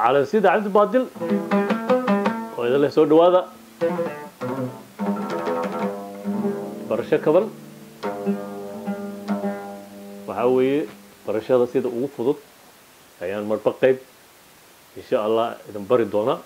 calansida cabdi baadil oo idin leh soo dhawaada barasho kaban waxaa weeye barashada sida ugu fudud ayaan marba qayb insha allah idin bari doonaa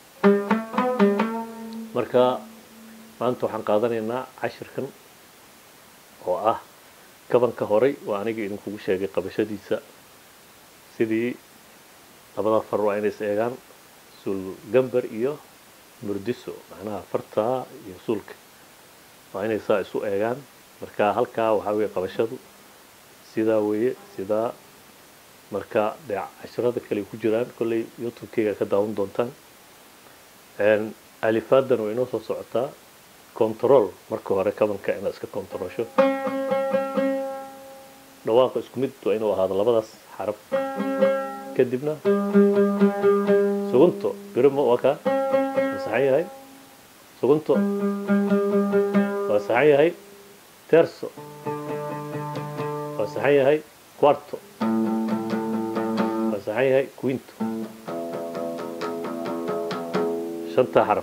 marka maanta waxaan qaadanaynaa cashirkan oo ah kabanka horay waa aniga idinkugu sheegay qabashadiisa sidii labada far waa inay is eegaan suul gambar iyo murdiso macnaha fartaa iyo suulka waa inay saa isu eegaan marka halkaa waxaa weeye qabashadu sidaa weeye sidaa marka dee cashirada kale ku jiraan kolley youtube-keyga ka daawan doontaan alifaadan way inoo soo socotaa control marka hore kabanka inaad iska controlsho dhawaaqa isku mid waa inuu ahaado labadaas xarab kadibna sugunto birimo waa kaa waa saxan yahay sugunto waa saxan yahay terso waa saxan yahay quarto waa saxan yahay quinto shantaa xaraf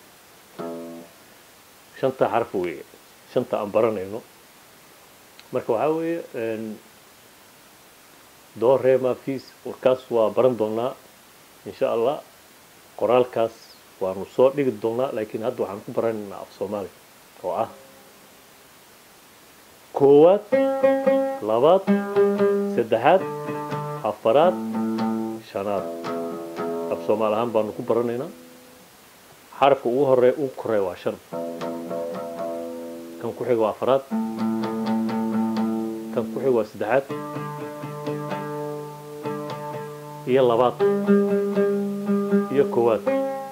shantaa xaraf weeye shanta aan baranayno marka waxaa weeye doo reema fees warkaas waa baran doonaa insha allah qoraalkaas waanu soo dhigi doonaa laakiin hadda waxaan ku baranaynaa af soomaali oo ah koowaad labaad saddexaad afaraad shanaad af soomaali ahaan baanu ku baranaynaa xarafka ugu horeeya ugu koreeya waa shan kan ku xiga waa afaraad kan ku xiga waa saddexaad iyo labaad iyo koowaad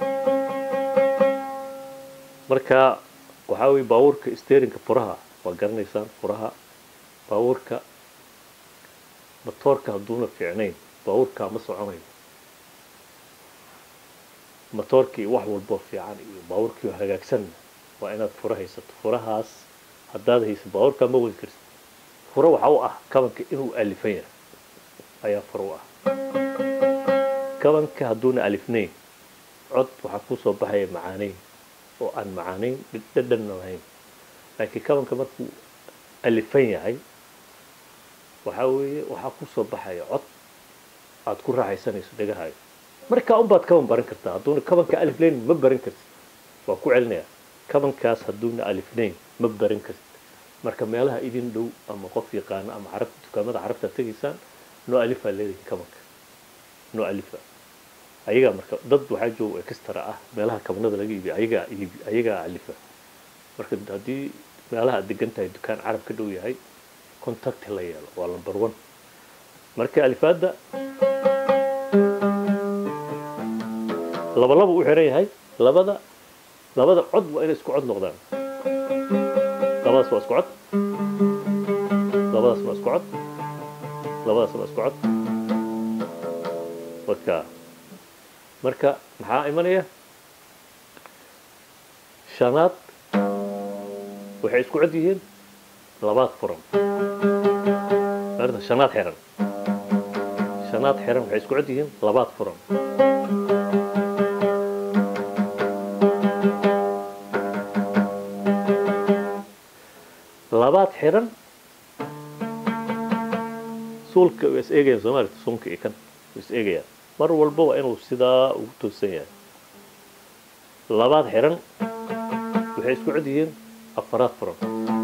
marka waxaa weye baabuurka sterinka furaha waa garanaysaan furaha baabuurka matoorka hadduuna fiicnayn baabuurkaa ma soconayo matoorkii wax walboo fiican iyo baabuurkii hagaagsan waa inaad fura haysato furahaas haddaad haysa baabuurkaa ma wadi kartid fura waxa u ah kabanka inuu alifan yahay ayaa fura u ah kabanka hadduuna alifnayn cod waxaa kuu soo baxaya macaanayn oo aan macaanayn dhadhanna lahayn laakiin kabanka markuu alifan yahay waxaa weeye waxaa ku soo baxaya cod aad ku raaxaysanayso dhegahaayo markaa unbaad kaban baran kartaa hadduuna kabanka alifnayn ma baran kartid waa ku celinaya kabankaas hadduuna alifnayn ma baran kartid marka meelaha idin dhow ama qof yaqaano ama carab dukaamada carabta tegaysaan noo alifaa leedahay kabanka noo alifa ayagaa marka dad waxaa jooga extra ah meelaha kabanada laga iibiya ayagaa iibi ayagaa alifa marka haddii meelaha aad degan tahay dukaan carab ka dhow yahay contact la yeelo waa number one marka alifaada laba laba u xiran yahay labada labada cod waa inay isku cod noqdaan labadaas waa isku cod labadaas waa isku cod labadaas waa isku cod marka marka maxaa imanaya shanaad waxay isku cod yihiin labaad furan shanaad xiran shanaad xiran waxay isku cod yihiin labaad furan labaad xiran suulka waa is eegayaan soomaalita suunka iyo kan waa is eegayaan mar walba waa inuu sidaa ugu toosan yahay labaad xiran waxay isku cod yihiin afaraad furan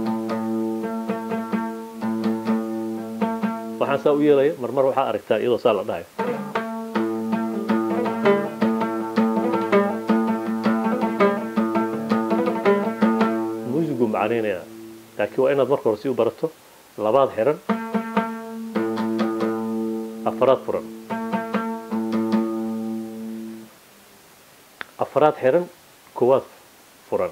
waxaan saa u yeelaya marmar waxaa aragtaa iyadoo saa la dhahayo muusigu macanaynaya laakiin waa inaad marka hore si u barato labaad xiran afaraad furan afaraad xiran koowaad furan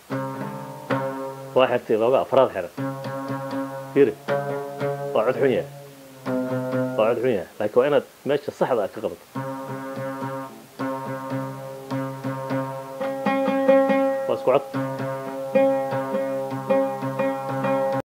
waa xirtay looga afaraad xiran fiiri waa cod xun yahay waa cod xun yahay laakiin waa inaad meesha saxda ah ka qabato waa isku cod